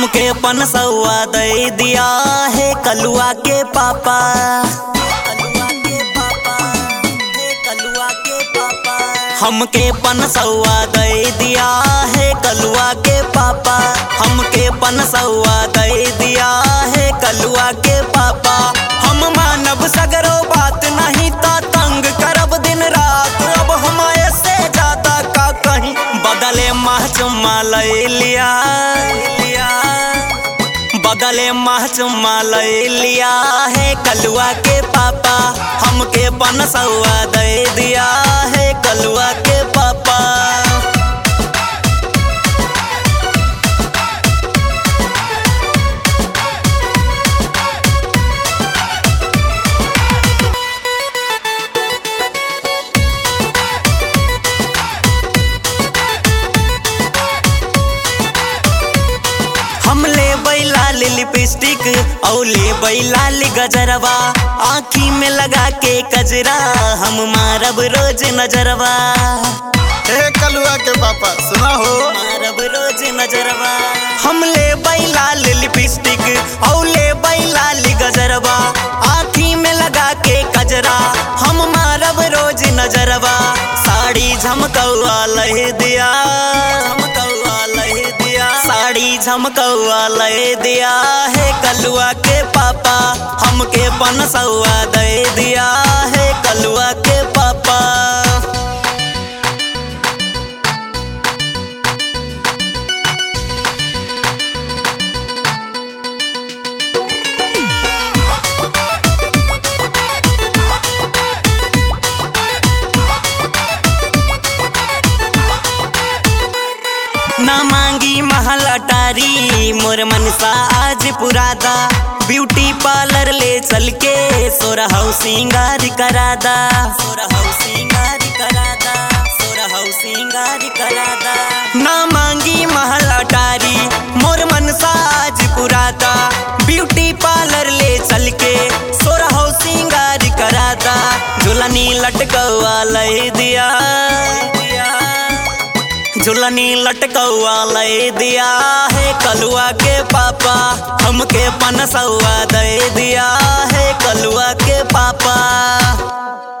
हमके पनसौआ दे दिया है कलुआ के पापा कलुआ के पापा हे कलुआ के पापा हमके पनसौआ दे दिया है कलुआ के पापा हमके पनसौआ दे दिया है कलुआ के पापा हम मानब सगरो बात नहीं ता तंग करब दिन रात अब हम ऐसे ज्यादा का कहीं बदले माह चुम्मा ले लिया लिया बदले माह चुम्मा ले लिया है कलुआ के पापा हमके पनसौआ दे दिया है कलुआ के पापा हम ले बैलाल लिपस्टिक और ले बैलाल गजरवा आँखी में लगा के कजरा हम मारब रोज नजरवा हे कलुआ के पापा सुना हो मारब रोज नजरवा हम ले बैलाल लिपस्टिक और ले बैलाल गजरवा आँखी में लगा के कजरा हम मारब रोज नजरवा साड़ी झमकौआ लह दिया झमकौआ लह दिया साड़ी झमकौआ लह दिया है कलुआ के पापा हमके पनसौआ दे दिया है कलुआ के पापा ना मांगी महल अटारी मोर मनसा आज पुरादा ब्यूटी पार्लर ले चल के सोरा हाउ सिंगार करादा सोरा हाउ सिंगार करादा सोरा हाउ सिंगार करादा ना मांगी महल अटारी मोर मनसा आज पुरादा ब्यूटी पार्लर ले चल के सोरा हाउ सिंगार करादा झुलनी लटकवा ले दिया झुलनी लटकौआ ले दिया है कलुआ के पापा हमके पनसौआ दे दिया है कलुआ के पापा